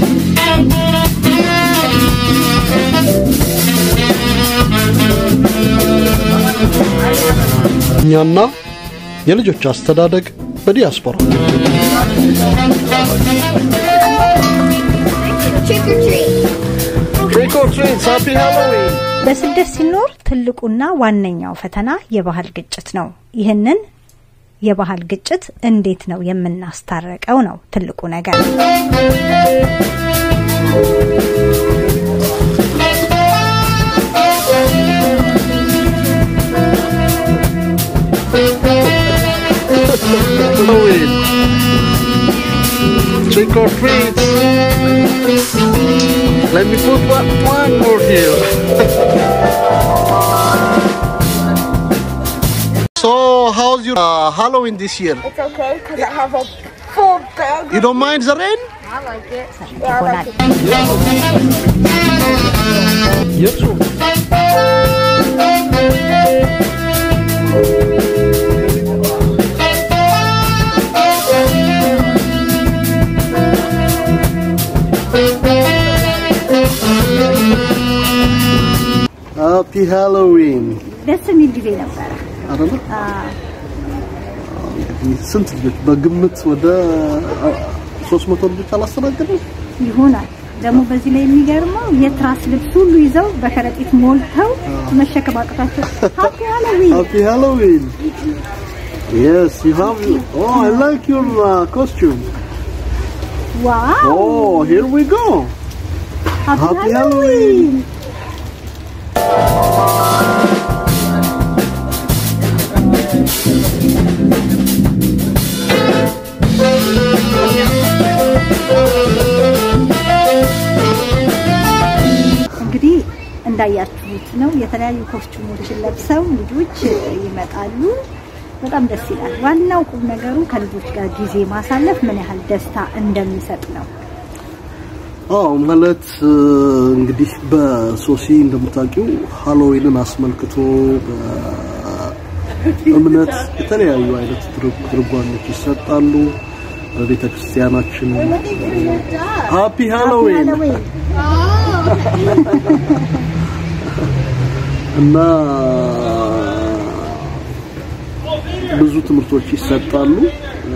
እኛና የልጆች አስተዳደግ በዲያስፖራ ትሪክ ኦር ትሪት ሃፒ ሃሎዊን በስደት ሲኖር ትልቁና ዋነኛው ፈተና የባህል ግጭት ነው። ይህንን የባህል ግጭት እንዴት ነው የምናስታረቀው ነው ትልቁ ነገር። ሃሎዊን ትሪክ ኦር ትሪት Let me put one, one more here. so, how's your uh, Halloween this year? It's okay because I have a full bag. You don't mind the rain? I like it. Yeah, I like it. Yes. ሃፒ ሃሎዊን ደስ የሚል ጊዜ ነበረ። አይደለ? እንግዲህ ስንት ልጆች በግምት ወደ ሶስት መቶ ልጆች አላስተናገድም? ይሆናል ደግሞ በዚህ ላይ የሚገርመው የትራስ ልብስ ሁሉ ይዘው በከረጢት ሞልተው መሸከም አቅቷቸው ሃፒ ሃሎዊን ሃፒ ሃሎዊን Yes, you have. Oh, I like your uh, costume. ዋው Oh, here we go. ሃፒ Happy ሃሎዊን እንግዲህ እንዳያችሁት ነው የተለያዩ ኮስቹሞችን ለብሰው ልጆች ይመጣሉ። በጣም ደስ ይላል። ዋናው ቁም ነገሩ ከልጆች ጋር ጊዜ ማሳለፍ ምን ያህል ደስታ እንደሚሰጥ ነው። አዎ ማለት እ, እንግዲህ በሶሲ እንደምታውቂው ሃሎዊንን አስመልክቶ በእምነት የተለያዩ አይነት ትርጉ- ትርጓሜዎች ይሰጣሉ። በቤተ ክርስቲያናችን ሃፒ ሃሎዊን ሃሎዊን እና ብዙ ትምህርቶች ይሰጣሉ እ፣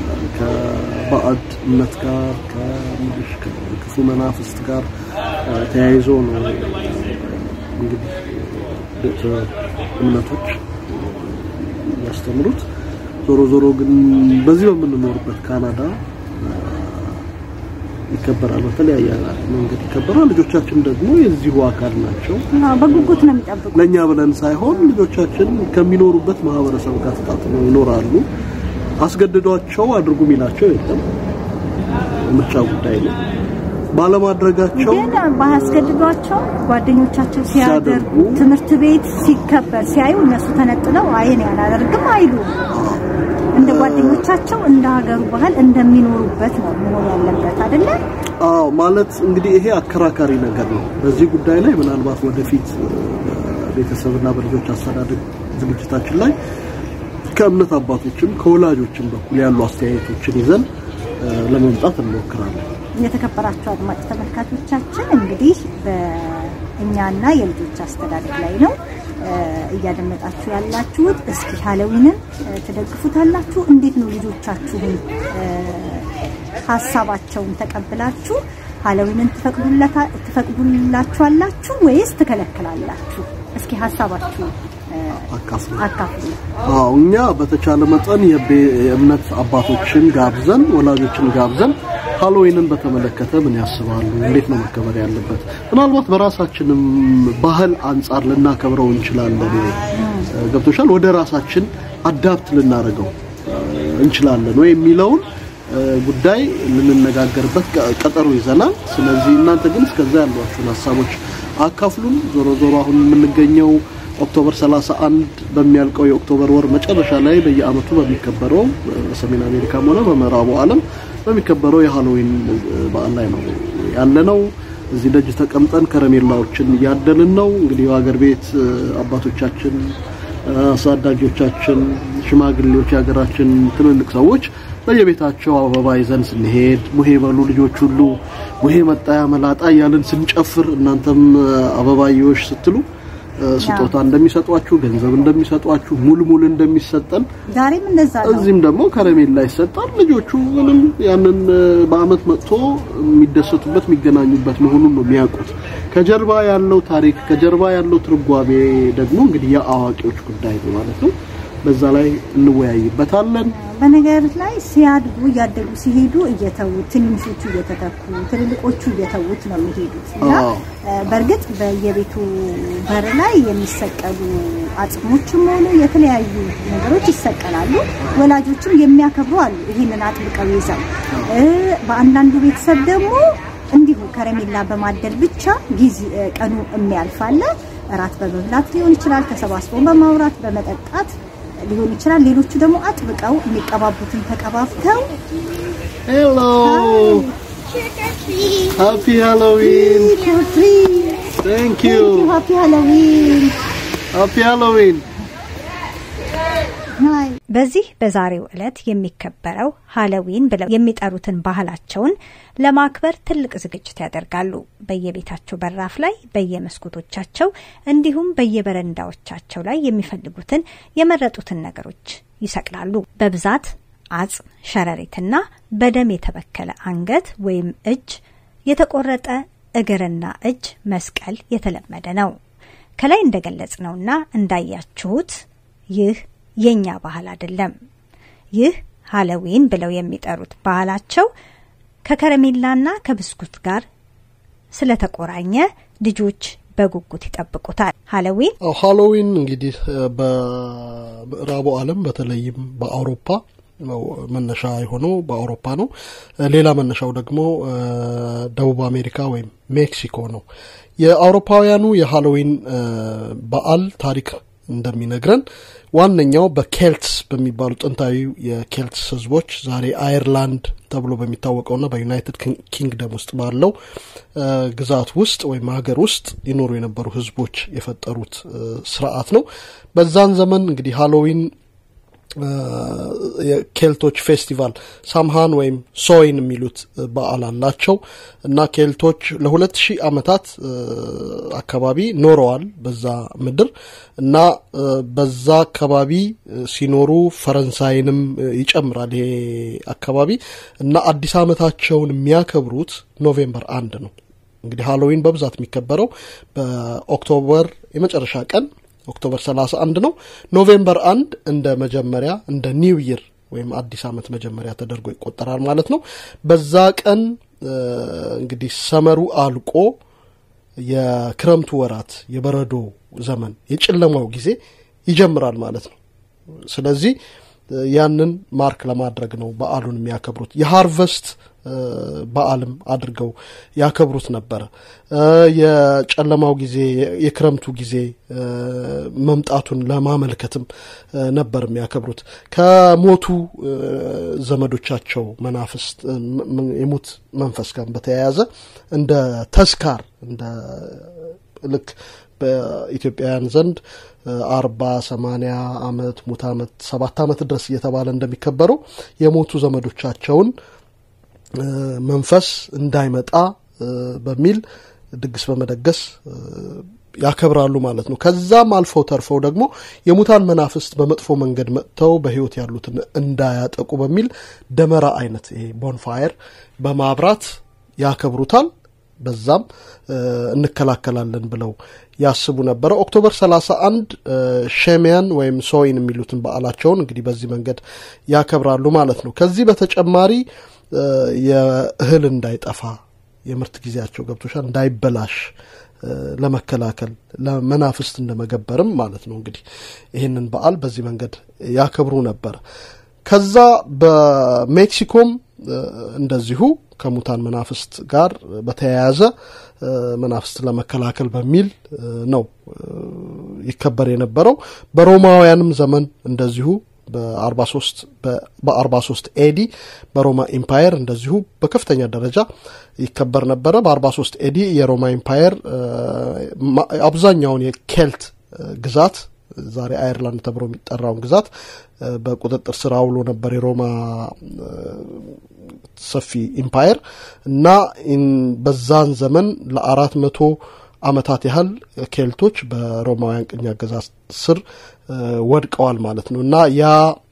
ከባዕድ እምነት ጋር ከምልሽ ከክፉ መናፍስት ጋር እ፣ ተያይዞ ነው እንግዲህ ቤተ እምነቶች ያስተምሩት። ዞሮ ዞሮ ግን በዚህ በምንኖርበት ካናዳ እ፣ ይከበራል። በተለያየ መንገድ ይከበራል። ልጆቻችን ደግሞ የዚሁ አካል ናቸው። አዎ፣ በጉጉት ነው የሚጠብቁ። ለኛ ብለን ሳይሆን ልጆቻችን ከሚኖሩበት ማህበረሰብ ጋር ተጣጥመው ይኖራሉ። አስገድዷቸው አድርጉ የሚላቸው የለም። ምርጫ ጉዳይ ነው። ባለማድረጋቸው ግን ባያስገድዷቸው ጓደኞቻቸው ሲያደርጉ ሲያደርጉ ትምህርት ቤት ሲከበር ሲያዩ እነሱ ተነጥለው አይ እኔ አላደርግም አይሉ እንደ ጓደኞቻቸው እንደ ሀገሩ ባህል እንደሚኖሩበት ነው መሆን ያለበት አይደለ? አዎ ማለት እንግዲህ ይሄ አከራካሪ ነገር ነው። በዚህ ጉዳይ ላይ ምናልባት ወደፊት እ፣ በቤተሰብና በልጆች አስተዳደግ ዝግጅታችን ላይ ከእምነት አባቶችም ከወላጆችም በኩል ያሉ አስተያየቶችን ይዘን እ፣ ለመምጣት እንሞክራለን። የተከበራችሁ አድማጭ ተመልካቾቻችን እንግዲህ በእኛና የልጆች አስተዳደግ ላይ ነው እ፣ እያደመጣችሁ ያላችሁት። እስኪ ሃሎዊንን እ፣ ትደግፉታላችሁ? እንዴት ነው ልጆቻችሁን እ፣ ሀሳባቸውን ተቀብላችሁ ሃሎዊንን ትፈቅዱለታ- ትፈቅዱላችኋላችሁ ወይስ ትከለክላላችሁ? እስኪ ሀሳባችሁ እ፣ አካፍሉ። አካፍሉ። አዎ እኛ በተቻለ መጠን የቤ- የእምነት አባቶችን ጋብዘን ወላጆችን ጋብዘን ሃሎዊንን በተመለከተ ምን ያስባሉ፣ እንዴት ነው መከበር ያለበት፣ ምናልባት በራሳችንም ባህል አንጻር ልናከብረው እንችላለን ወይ እ፣ ገብቶሻል፣ ወደ ራሳችን አዳፕት ልናደርገው እ፣ እንችላለን ወይ የሚለውን እ፣ ጉዳይ ልንነጋገርበት ቀ- ቀጠሮ ይዘናል። ስለዚህ እናንተ ግን እስከዛ ያሏችሁን ሀሳቦች አካፍሉን። ዞሮ ዞሮ አሁን የምንገኘው ኦክቶበር 31 በሚያልቀው የኦክቶበር ወር መጨረሻ ላይ በየአመቱ በሚከበረው በሰሜን አሜሪካም ሆነ በምዕራቡ ዓለም በሚከበረው የሃሎዊን በዓል ላይ ነው ያለነው። እዚህ ደጅ ተቀምጠን ከረሜላዎችን እያደልን ነው። እንግዲህ የሀገር ቤት እ፣ አባቶቻችን፣ እ፣ አሳዳጊዎቻችን፣ ሽማግሌዎች፣ የሀገራችን ትልልቅ ሰዎች በየቤታቸው አበባ ይዘን ስንሄድ ሙሄ በሉ ልጆች ሁሉ ሙሄ መጣ መላጣ እያልን ስንጨፍር እናንተም አበባዮሽ ስትሉ ስጦታ እንደሚሰጧችሁ፣ ገንዘብ እንደሚሰጧችሁ፣ ሙልሙል እንደሚሰጠን ዛሬም እንደዛ ነው። እዚህም ደግሞ ከረሜላ ይሰጣል። ልጆቹ ምንም ያንን በአመት መጥቶ የሚደሰቱበት የሚገናኙበት መሆኑን ነው የሚያውቁት። ከጀርባ ያለው ታሪክ ከጀርባ ያለው ትርጓሜ ደግሞ እንግዲህ የአዋቂዎች ጉዳይ ነው ማለት ነው። በዛ ላይ እንወያይበታለን። በነገር ላይ ሲያድጉ እያደጉ ሲሄዱ እየተዉት ትንንሾቹ እየተተኩ ትልልቆቹ እየተዉት ነው የሚሄዱት እና አዎ። በእርግጥ በየቤቱ በር ላይ የሚሰቀሉ አጽሞችም ሆኑ የተለያዩ ነገሮች ይሰቀላሉ። ወላጆችም የሚያከብሩ አሉ ይህንን አጥብቀው ይዘው እ በአንዳንዱ ቤተሰብ ደግሞ እንዲሁ ከረሜላ በማደል ብቻ ጊዜ ቀኑ የሚያልፍ አለ። እራት በመብላት ሊሆን ይችላል፣ ተሰባስቦ በማውራት በመጠጣት ሊሆን ይችላል። ሌሎቹ ደግሞ አጥብቀው የሚቀባቡትን ተቀባብተው ሄሎ ሃፒ ሃሎዊን ቴንክ ዩ ሃፒ ሃሎዊን ሃፒ ሃሎዊን በዚህ በዛሬው ዕለት የሚከበረው ሃሎዊን ብለው የሚጠሩትን ባህላቸውን ለማክበር ትልቅ ዝግጅት ያደርጋሉ። በየቤታቸው በራፍ ላይ፣ በየመስኮቶቻቸው እንዲሁም በየበረንዳዎቻቸው ላይ የሚፈልጉትን የመረጡትን ነገሮች ይሰቅላሉ። በብዛት አጽም፣ ሸረሪትና በደም የተበከለ አንገት ወይም እጅ፣ የተቆረጠ እግርና እጅ መስቀል የተለመደ ነው። ከላይ እንደገለጽ ነውና እንዳያችሁት ይህ የኛ ባህል አይደለም። ይህ ሃሎዊን ብለው የሚጠሩት ባህላቸው ከከረሜላና ከብስኩት ጋር ስለተቆራኘ ልጆች በጉጉት ይጠብቁታል። ሃሎዊን አዎ ሃሎዊን እንግዲህ በምዕራቡ ዓለም በተለይም በአውሮፓ ነው መነሻ የሆነው በአውሮፓ ነው። ሌላ መነሻው ደግሞ ደቡብ አሜሪካ ወይም ሜክሲኮ ነው። የአውሮፓውያኑ የሃሎዊን በዓል ታሪክ እንደሚነግረን ዋነኛው በኬልትስ በሚባሉ ጥንታዊ የኬልትስ ሕዝቦች ዛሬ አየርላንድ ተብሎ በሚታወቀውና በዩናይትድ ኪንግደም ውስጥ ባለው ግዛት ውስጥ ወይም ሀገር ውስጥ ይኖሩ የነበሩ ሕዝቦች የፈጠሩት ስርዓት ነው። በዛን ዘመን እንግዲህ ሃሎዊን የኬልቶች ፌስቲቫል ሳምሃን ወይም ሶይን የሚሉት በዓል አላቸው እና ኬልቶች ለሁለት ሺህ ዓመታት አካባቢ ኖረዋል በዛ ምድር እና በዛ አካባቢ ሲኖሩ ፈረንሳይንም ይጨምራል ይሄ አካባቢ እና አዲስ ዓመታቸውን የሚያከብሩት ኖቬምበር አንድ ነው። እንግዲህ ሃሎዊን በብዛት የሚከበረው በኦክቶበር የመጨረሻ ቀን ኦክቶበር 31 ነው። ኖቬምበር አንድ እንደ መጀመሪያ እንደ ኒው ይር ወይም አዲስ ዓመት መጀመሪያ ተደርጎ ይቆጠራል ማለት ነው። በዛ ቀን እንግዲህ ሰመሩ አልቆ የክረምቱ ወራት የበረዶ ዘመን የጨለማው ጊዜ ይጀምራል ማለት ነው። ስለዚህ ያንን ማርክ ለማድረግ ነው በዓሉን የሚያከብሩት። የሃርቨስት በዓልም አድርገው ያከብሩት ነበረ። የጨለማው ጊዜ የክረምቱ ጊዜ መምጣቱን ለማመልከትም ነበር የሚያከብሩት። ከሞቱ ዘመዶቻቸው መናፍስት የሙት መንፈስ ጋር በተያያዘ እንደ ተስካር እንደ ልክ በኢትዮጵያውያን ዘንድ አርባ ሰማኒያ አመት ሙት አመት ሰባት አመት ድረስ እየተባለ እንደሚከበረው የሞቱ ዘመዶቻቸውን መንፈስ እንዳይመጣ በሚል ድግስ በመደገስ ያከብራሉ ማለት ነው። ከዛም አልፈው ተርፈው ደግሞ የሙታን መናፍስት በመጥፎ መንገድ መጥተው በህይወት ያሉትን እንዳያጠቁ በሚል ደመራ አይነት ይሄ ቦንፋየር በማብራት ያከብሩታል። በዛም እንከላከላለን ብለው ያስቡ ነበረ። ኦክቶበር 31 ሼሚያን ወይም ሶይን የሚሉትን በዓላቸውን እንግዲህ በዚህ መንገድ ያከብራሉ ማለት ነው። ከዚህ በተጨማሪ የእህል እንዳይጠፋ የምርት ጊዜያቸው ገብቶሻል እንዳይበላሽ ለመከላከል ለመናፍስት እንደመገበርም ማለት ነው። እንግዲህ ይህንን በዓል በዚህ መንገድ ያከብሩ ነበር። ከዛ በሜክሲኮም እንደዚሁ ከሙታን መናፍስት ጋር በተያያዘ መናፍስት ለመከላከል በሚል ነው ይከበር የነበረው። በሮማውያንም ዘመን እንደዚሁ በ43 በ43 ኤዲ በሮማ ኢምፓየር እንደዚሁ በከፍተኛ ደረጃ ይከበር ነበረ። በ43 ኤዲ የሮማ ኢምፓየር አብዛኛውን የኬልት ግዛት ዛሬ አየርላንድ ተብሎ የሚጠራውን ግዛት በቁጥጥር ስር አውሎ ነበር የሮማ ሰፊ ኢምፓየር እና በዛን ዘመን ለአራት መቶ አመታት ያህል ኬልቶች በሮማውያን ቅኝ አገዛዝ ስር ወድቀዋል ማለት ነው እና ያ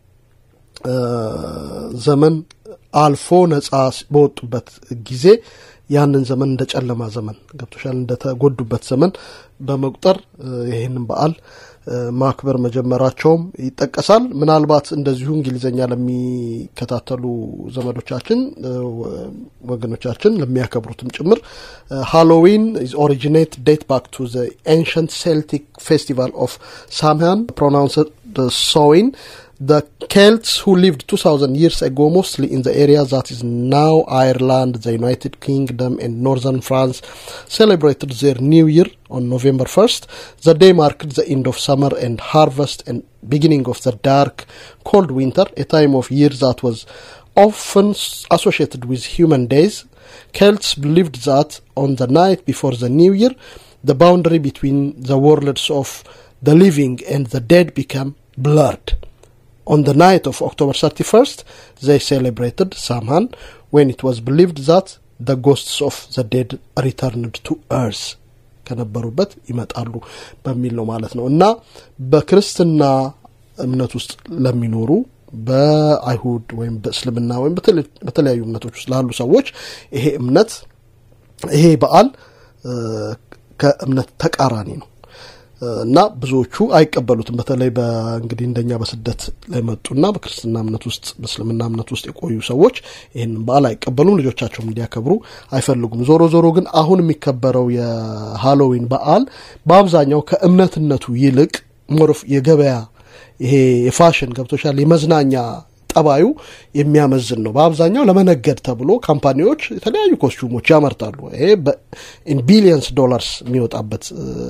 ዘመን አልፎ ነጻ በወጡበት ጊዜ ያንን ዘመን እንደ ጨለማ ዘመን ገብቶሻል እንደተጎዱበት ዘመን በመቁጠር ይህንን በዓል ማክበር መጀመራቸውም ይጠቀሳል። ምናልባት እንደዚሁ እንግሊዝኛ ለሚከታተሉ ዘመዶቻችን ወገኖቻችን ለሚያከብሩትም ጭምር ሃሎዊን ኢዝ ኦሪጂኔት ዴት ባክ ቱ ዘ ኤንሸንት ሴልቲክ ፌስቲቫል ኦፍ ሳምሃን ፕሮናውንስድ ሶዊን the Celts who lived 2000 years ago, mostly in the area that is now Ireland, the United Kingdom, and northern France, celebrated their new year on November 1st. The day marked the end of summer and harvest and beginning of the dark, cold winter, a time of year that was often associated with human days. Celts believed that on the night before the new year, the boundary between the worlds of the living and the dead became blurred. On the night of October 31st, they celebrated Samhain when it was believed that the ghosts of the dead returned to earth ከነበሩበት ይመጣሉ በሚል ነው ማለት ነው እና በክርስትና እምነት ውስጥ ለሚኖሩ በአይሁድ ወይም በእስልምና ወይም በተለያዩ እምነቶች ውስጥ ላሉ ሰዎች ይሄ እምነት ይሄ በዓል ከእምነት ተቃራኒ ነው እና ብዙዎቹ አይቀበሉትም። በተለይ በእንግዲህ እንደኛ በስደት ላይ መጡና በክርስትና እምነት ውስጥ በእስልምና እምነት ውስጥ የቆዩ ሰዎች ይህንን በዓል አይቀበሉም፣ ልጆቻቸውም እንዲያከብሩ አይፈልጉም። ዞሮ ዞሮ ግን አሁን የሚከበረው የሃሎዊን በዓል በአብዛኛው ከእምነትነቱ ይልቅ ሞሮፍ የገበያ ይሄ የፋሽን ገብቶሻል የመዝናኛ ጠባዩ የሚያመዝን ነው። በአብዛኛው ለመነገድ ተብሎ ካምፓኒዎች የተለያዩ ኮስቹሞች ያመርታሉ። ይሄ ኢን ቢሊየንስ ዶላርስ የሚወጣበት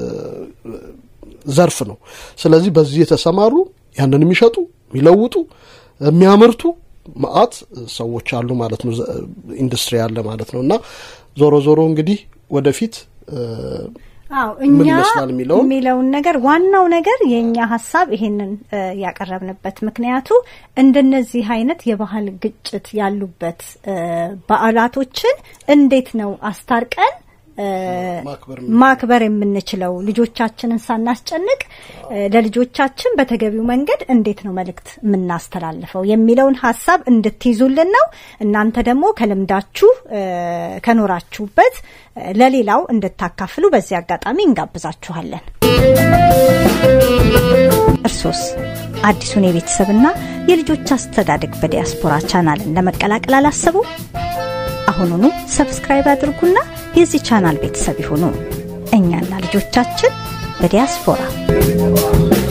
ዘርፍ ነው። ስለዚህ በዚህ የተሰማሩ ያንን የሚሸጡ የሚለውጡ የሚያመርቱ መአት ሰዎች አሉ ማለት ነው። ኢንዱስትሪ አለ ማለት ነው እና ዞሮ ዞሮ እንግዲህ ወደፊት አዎ ምን እኛ ይመስላል የሚለውን የሚለውን ነገር ዋናው ነገር የእኛ ሀሳብ ይሄንን እ ያቀረብንበት ምክንያቱ እንደነዚህ አይነት የባህል ግጭት ያሉበት እ በዓላቶችን እንዴት ነው አስታርቀን እ ማክበር ማክበር የምንችለው ልጆቻችንን ሳናስጨንቅ እ ለልጆቻችን በተገቢው መንገድ እንዴት ነው መልእክት የምናስተላልፈው የሚለውን ሀሳብ እንድትይዙልን ነው። እናንተ ደግሞ ከልምዳችሁ እ ከኖራችሁበት እ ለሌላው እንድታካፍሉ በዚህ አጋጣሚ እንጋብዛችኋለን። እርሶስ አዲሱን የቤተሰብና የልጆች አስተዳደግ በዲያስፖራ ቻናልን ለመቀላቀል አላሰቡ? አሁኑኑ ሰብስክራይብ አድርጉና የዚህ ቻናል ቤተሰብ ይሁኑ። እኛና ልጆቻችን በዲያስፖራ